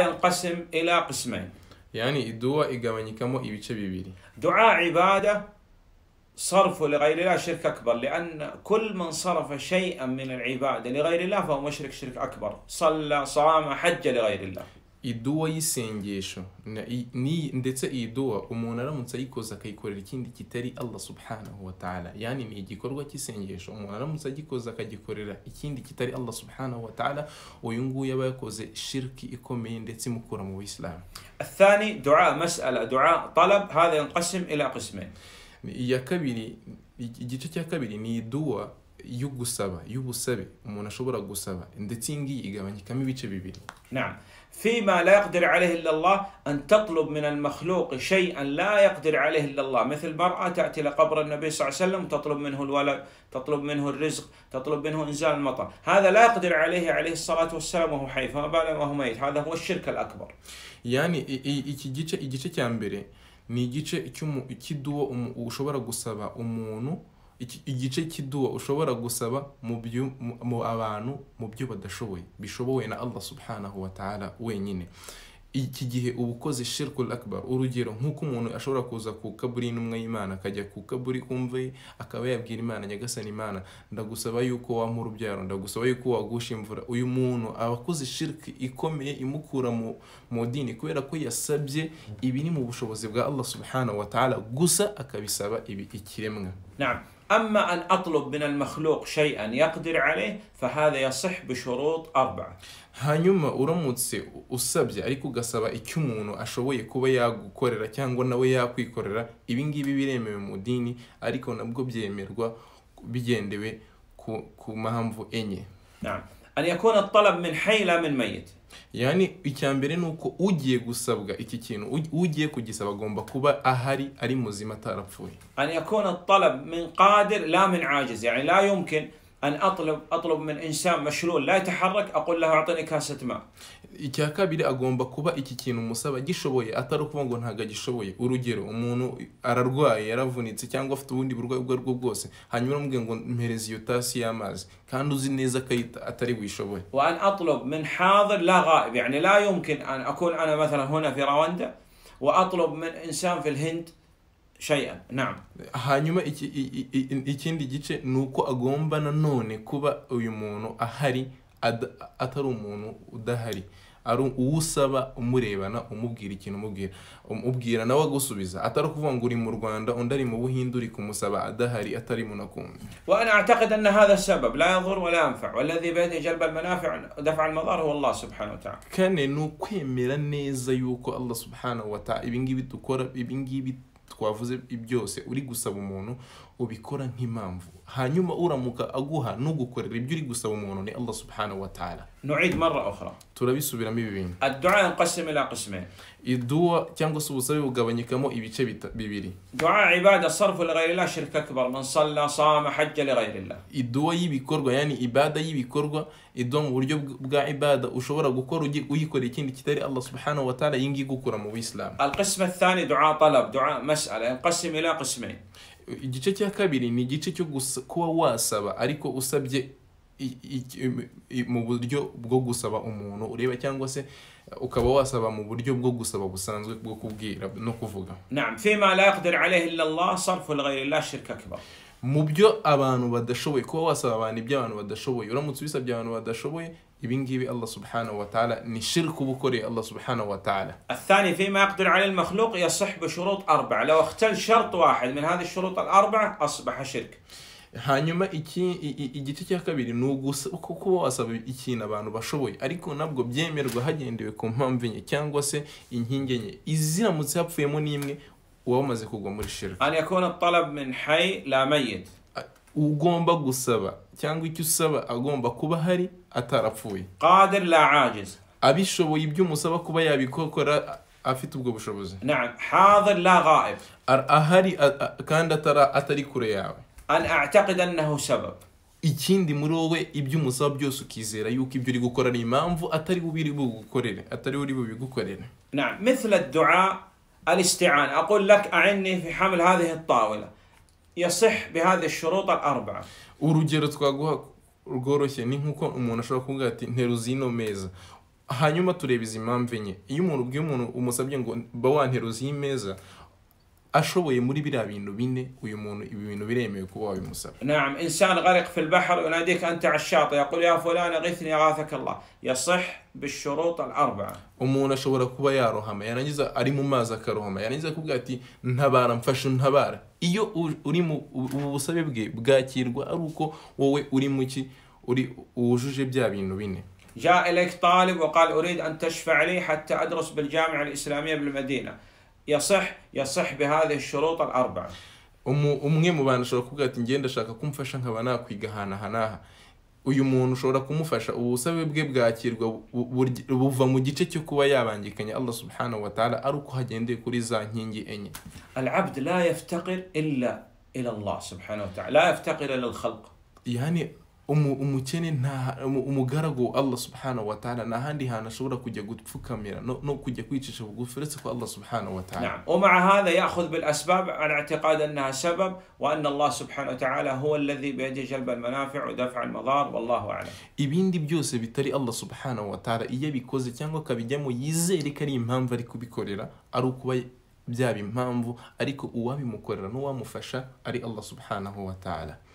ينقسم إلى قسمين yani iduwa igabanyikamo ibice bibiri دعاء عبادة صرف لغير الله شرك أكبر لأن كل من صرف شيئا من العبادة لغير الله فهو مشرك شرك أكبر صلى صام حج لغير الله iduwa y'isengesho na- i- ni- ndetse iyi duwa umuntu aramutse ayikoze akayikorera ikindi kitari allah subhanahu wa ta'ala yani ni igikorwa cy'isengesho umuntu aramutse agikoze akagikorera ikindi kitari allah subhanahu wa ta'ala uyu nguyu aba yakoze shirki ikomeye ndetse imukura mu buyisilamu الثاني دعاء مسألة دعاء طلب هذا ينقسم إلى قسمين iya kabiri iki- igice cya kabiri ni iduwa yo gusaba y'ubusabe umuntu ashobora gusaba ndetse iyi ngiyi igabanyikamo ibice bibiri نعم فيما لا يقدر عليه إلا الله أن تطلب من المخلوق شيئا لا يقدر عليه إلا الله مثل مرأة تأتي لقبر النبي صلى الله عليه وسلم تطلب منه الولد تطلب منه الرزق تطلب منه إنزال المطر هذا لا يقدر عليه عليه الصلاة والسلام وهو حي فما بالك وهو ميت هذا هو الشرك الأكبر yani i- i- iki gice igice cya mbere ni igice cy'umu- cy'iduwa umu- ushobora gusaba umuntu iki- igice cy'iduwa ushobora gusaba mu byo mu- mu abantu mu byo badashoboye bishobowe na allah subhanahu wa ta'ala wenyine iki gihe uba ukoze shirkul akbar urugero nk'uko umuntu ashobora kuza ku kaburi n'umwe y'imana akajya ku kaburi kumva ye akaba yabwira imana nyagasani imana ndagusaba yuko wampa urubyaro ndagusaba yuko wagusha imvura uyu muntu aba akoze shirki ikomeye imukura mu mu dini kubera ko yasabye ibiri mu bushobozi bwa allah subhanahu wa ta'ala gusa akabisaba ibi ikiremwa نعم أما أن أطلب من المخلوق شيئا يقدر عليه فهذا يصح بشروط أربعة hanyuma uramutse usabye ariko ugasaba icyo umuntu ashoboye kuba yagukorera cyangwa nawe yakwikorera ibi ngibi biremewe mu dini ariko nabwo byemerwa bigendewe ku, ku mpamvu enye نعم أن يكون الطلب من حي لا من ميت yani icya mbere ni uko ugiye gusabwa iki kintu uj- ugiye kugisaba agomba kuba ahari ari muzima atarapfuye أن يكون الطلب من قادر لا من عاجز يعني لا يمكن أن أطلب أطلب من إنسان مشلول لا يتحرك أقول له أعطني كاسة ماء icya kabiri agomba kuba iki kintu umusaba gishoboye atari ukuvuga ngo ntabwo agishoboye urugero umuntu ararwaye yaravunitse cyangwa afite ubundi burwayi ubwo aribwo bwose hanyuma uramubwira ngo mpereze iyo tasi y'amazi kandi uzi neza ko ayita- atari buyishobore وأن أطلب من حاضر لا غائب يعني لا يمكن أن أكون أنا مثلا هنا في رواندا وأطلب من إنسان في الهند شيئا نعم hanyuma iki- i- i- i- ikindi gice ni uko agomba nanone kuba uyu muntu ahari ada- atari umuntu udahari ari uwusaba umurebana umubwira ikintu umubwira umubwira nawe agusubiza atari ukuvuga ngo uri mu rwanda undi ari mu buhinde uri kumusaba adahari atari mu nakumbi وأنا أعتقد أن هذا السبب لا يضر ولا ينفع والذي بيده جلب المنافع ودفع المضار هو الله سبحانه وتعالى kane ni ukwemera neza yuko allah subhanahu wa ta'ala ibingibi dukora ibingibi twavuze byose uri gusaba umuntu ubikora nk'impamvu hanyuma uramuka aguha nugukorera ibyo uri gusaba umuntu ni allah subhanahu wa ta'ala نعيد مرة أخرى turabisubiramo ibi bintu الدعاء ينقسم إلى قسمين iduwa cyangwa se ubusabe bugabanyikamo ibice bita- bibiri دعاء عبادة صرف لغير الله شرك أكبر من صلى صام حج لغير الله iduwa y'ibikorwa yani ibada y'ibikorwa iduwa mu buryo bw- bwa ibada ushobora gukora ugi- uyikorera ikindi kitari allah subhanahu wa ta'ala iyi ngiyi igukura mu bisilamu القسم الثاني دعاء طلب دعاء مسألة ينقسم إلى قسمين igice cya kabiri ni igice cyo gusa- kuba wasaba ariko usabye i- i- i- mu buryo bwo gusaba umuntu ureba cyangwa se ukaba wasaba mu buryo bwo gusaba busanzwe bwo kubwira no kuvuga نعم فيما لا يقدر عليه إلا الله صرف لغير الله شرك أكبر mu byo abantu badashoboye kuba wasaba abantu ibyo abantu badashoboye uramutse ubisabye abantu badashoboye ibingibi allah subhanahu wa ta'ala ni shirku uba ukoreye allah subhanahu wa ta'ala الثاني فيما يقدر عليه المخلوق يصح بشروط أربعة لو اختل شرط واحد من هذه الشروط الأربعة أصبح شرك hanyuma iki i- i- igice cya kabiri ni ugusa uko kuba wasaba ikintu abantu bashoboye ariko nabwo byemerwa hagendewe ku mpamvu enye cyangwa se inkingi enye iziramutse hapfuyemo n'imwe uba wamaze kugwa muri shirika أن يكون الطلب من حي لا ميت ugomba gusaba cyangwa icyo usaba agomba kuba ahari atarapfuye قادر لا عاجز abishoboye ibyo umusaba kuba yabikora a- afite ubwo bushobozi نعم حاضر لا غائب Ar- ahari a- a- kandi atara- atari kure yawe أن أعتقد أنه سبب ikindi muri wowe ibyo umusaba byose ukizera yuko ibyo uri gukora ni impamvu atari we uri bugukorere atari we uri bubigukorere نعم مثل الدعاء الاستعانة أقول لك أعني في حمل هذه الطاولة يصح بهذه الشروط الأربعة urugero twaguha rworoshye ni nk'uko umuntu ashobora kuvuga ati nteruza ino meza hanyuma tureba izi mpamvu enye iyo umuntu ubwiye umuntu umusabye ngo ba wanteruza iyi meza ashoboye muri biriya bintu bine uyu muntu ibi bintu biremewe kuba wabimusaba نعم إنسان غرق في البحر يناديك أنت على الشاطئ يقول يا فلان أغثني أغاثك الله يصح بالشروط الأربعة umuntu ashobora kuba yarohama yarangiza ari mu mazi akarohama yarangiza kuvuga ati ntabara mfasha ntabara iyo u- uri mu ubu busabe bwe bwakirwa ari uko wowe uri mu ki uri wujuje bya bintu bine جاء إليك طالب وقال أريد أن تشفع لي حتى أدرس بالجامعة الإسلامية بالمدينة يصح يصح بهذه الشروط الأربعة Umu- umwe mu bantu ashobora kuvuga ati ngenda ndashaka kumfasha nkaba nakwiga ahantu aha n'aha uyu muntu ushobora kumufasha ubusabe bwe bwakirwa bu- burya- buva mu gice cyo kuba yabangikanya allah subhanahu wa ta'ala ari uko hagendeye kuri za nkingi enye العبد لا يفتقر إلا إلى الله سبحانه وتعالى لا يفتقر إلى الخلق yani umu- umukene nta umu- umugaragu wa allah subhanahu wa ta'ala nta handi hantu ashobora kujya gupfukamira no, no kujya kwicisha bugufi uretse ko allah subhanahu wa ta'ala نعم ومع هذا يأخذ بالأسباب على اعتقاد أنها سبب وأن الله سبحانه وتعالى هو الذي بيده جلب المنافع ودفع المضار والله أعلم ibindi byose bitari allah subhanahu wa ta'ala iyo abikoze cyangwa akabijyamo yizere ko ari impamvu ari kubikorera ari ukuba byaba impamvu ariko uwabimukorera n'uwamufasha ari allah subhanahu wa ta'ala